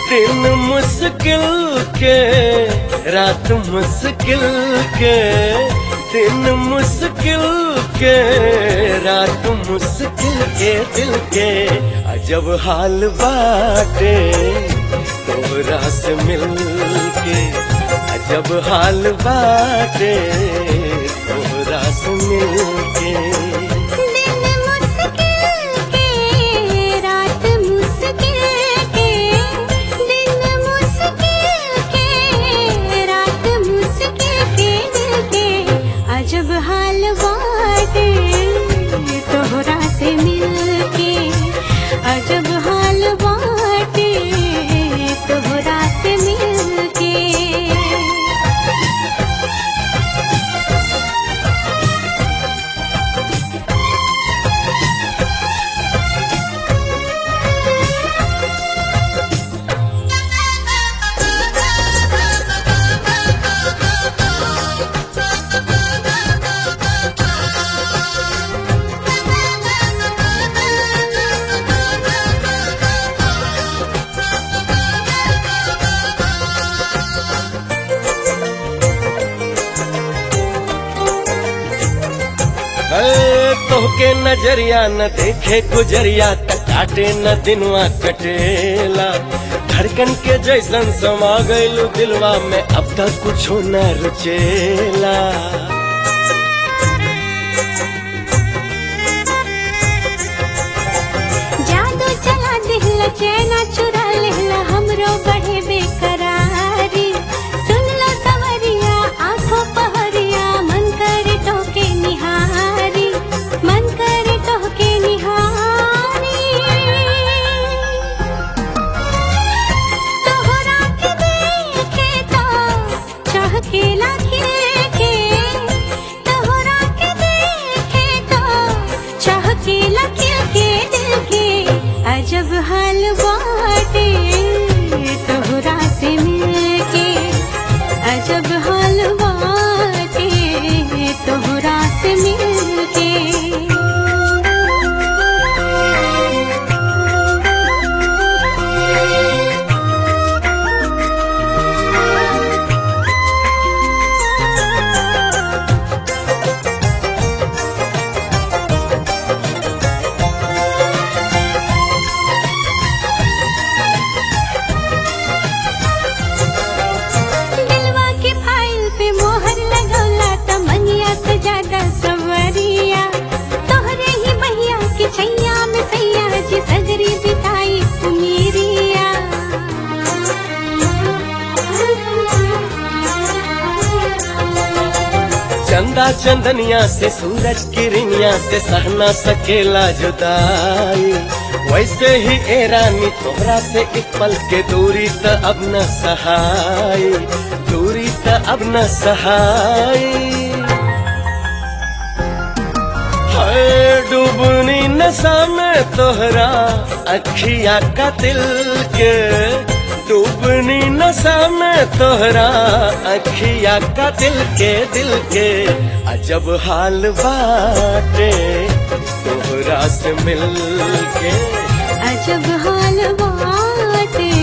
दिन मुश्किल के रात मुश्किल के दिन मुश्किल के रात मुश्किल के दिल के अजब हाल बाटे तोहरा से मिल के अजब हाल बाटे तोहरा से मिल के दिन मुश्किल के रात मुश्किल के दिन मुश्किल के रात मुश्किल के दिल के अजब हाल बाटे तोहरा से मिल के अजब हाल बाटे तोहरा से मिल के है तोहके नजरिया न देखे गुजरिया त काटे न दिनवा कटेला धड़कन के जैसन समा गइलू दिलवा में अब तक कुछो न रुचेला जादू चला दिहला चैना चुरा लेहला हमरो बढ़े बेकरारी सुन लो सवरिया आंखों पहरिया मन करे टोके निहारी मन करे टोके निहारी तोहरा के देखे तो चाह के लागे के तोहरा के देखे तो चाह के लागे के दिल के अजब हाल बाटे तोहरा से मिलके अजब हाल बाटे तोहरा से मिलके दिलवा के फाइल पे मोहर लगौला त मनिया से ज्यादा सवरिया तोहरे ही बहिया के छैया में सैया जी सगरी बिताई उमीरिया चंदा चंदनिया से सूरज किरनिया से सहना सकेला जुदाई वैसे ही ए रानी तोहरा से एक पल के दूरी त अब न सहाई दूरी त अब न सहाई हाय डूबनी नशा में तोहरा अखिया का दिल के डूबनी नशा में तोहरा अखिया का दिल के दिल के अजब हाल बाटे तोहरा से मिल के अजब हाल बाटे